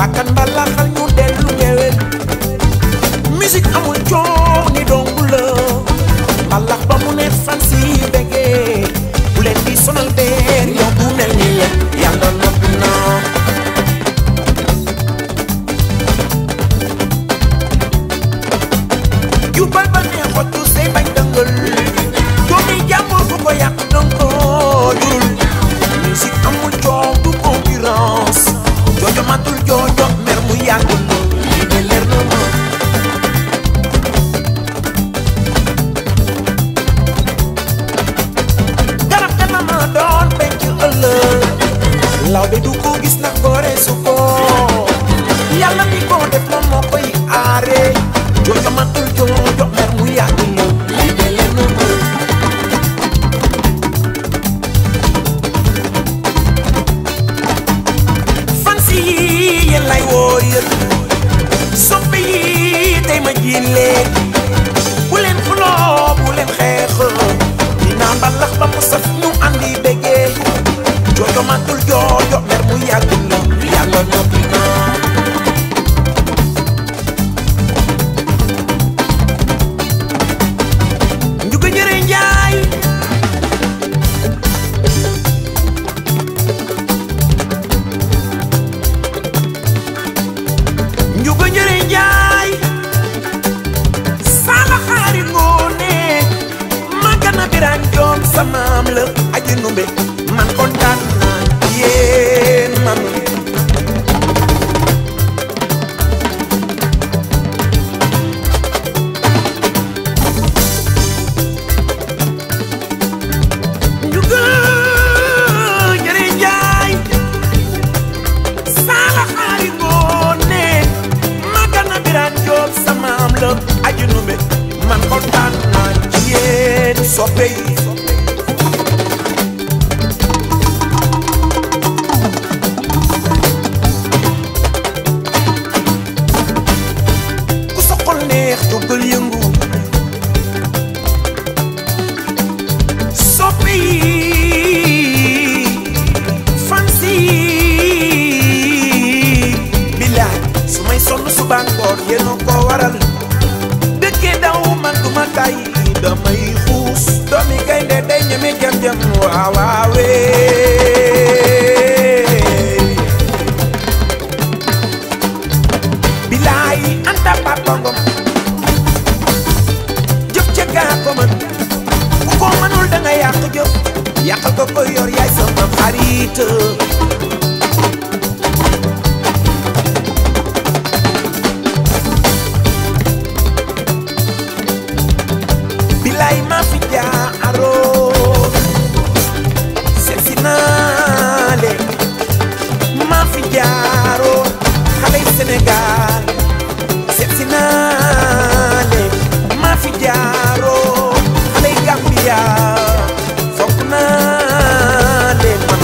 bakkan mbalaxal ñu dellu ngewel musique amul coow ni dongu la mbalax ba mu ne fan si bëggee bu leen di sonal deer yow bu mel ni yéen yàlla noppi na jubal ba ne xottu say bañ dëngal doomi jàmbur ku ko yàq danga ko jurul musique amul coow du concurrence joojo matul joojo mer mu yàggul lii de leer na ma garab dana ma doon penc ëllëg law be du ko gis na gore su ko yàlla mi ko def moom moo koy aare joojo matul joojo mer mu yàggul lii de leer na ma fansi yi yéen lay woo yéen soppe yi tey ma jiin leen bu leen xuloo bu leen xeex dinaa mbalax ba mu saf ñu andi bégee joojo matul joojo mer mu yàgg la yàlla noppi na njuga jëre njaay njuga jëre njaay sala xaari ngoone magana biran joom samaam la aji numbe man kontaan naa yéen man njuga jëre njaay sala xaari ngoone magana biran joom samaam la aji numbe man kontaan naa ci yéen soppe yi ku soxol neex jógal yëngu soppe yi fansi bilaay su may sonn suba ngoon yéen a ko waral dëkkee daw man duma tay damay xuus doomi gaynde day ñeme jam jam waawaawee bilaay anta papangom jëf ca gaa ko mën ku ko mënul da nga yàq jëf yàqal ko ko yor yaay sama xarit bilaay maa fi jaaroo seet si naa leen maa fi jaaroo xale yi Sénégal seet si naa leen maa fi jaaroo xale yi Gambia fonk naa leen man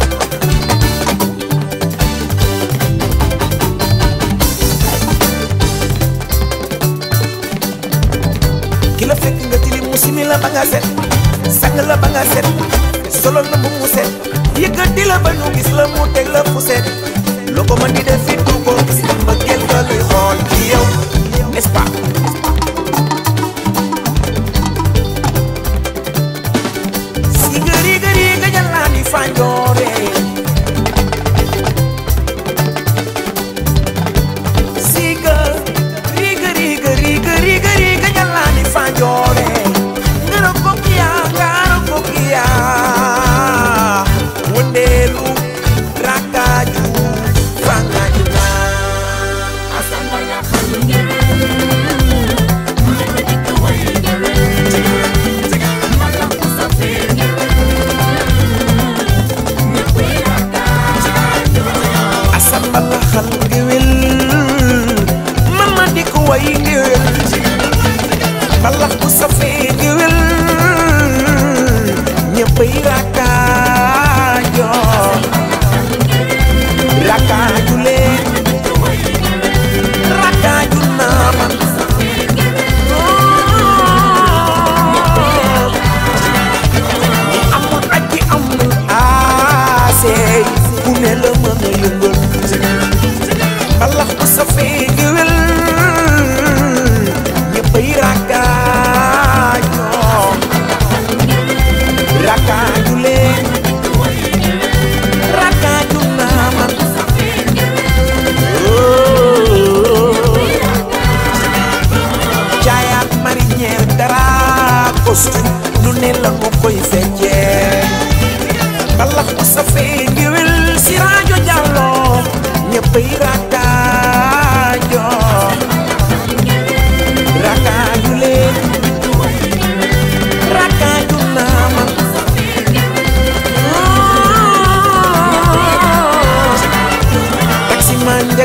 ki la fekk nga tilim mu simi la ba nga set sang la ba nga set solo la mu mu set yëkkati la ba ñu gis la mu teg la fu set loo ko mën di def fit du ko gis mbëggeel nga luy xool ci yow n'est-ce pas si gëri gëri nga jàllaan di fanjoore siga riga riga riga riga riga jalani fanjore ngaro kokia ngaro kokia wondelu rakaju fangajuna Asamba ya khalungere Mwenye kawaidere Mala kusafiri Nyakwiraka asambala xal ngewel mama di ko way ngewel mbalax bu safee ngewel ñëppay rakaajo rakaaju leen rakaaju naa man ñi amul ak ki amul aasey ku ne la mën a yëngal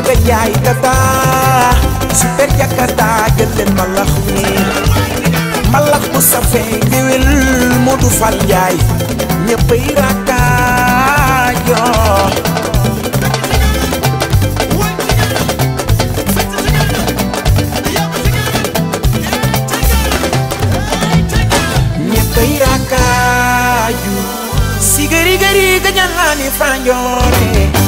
Njaga Njaay tata super jakarta jël leen mbalax mi mbalax bu safee ngéwél Moodu Fal Njaay ñëppay rakkaajo ñëppay rakkaaju sigari gari gañal naa ni fanjoore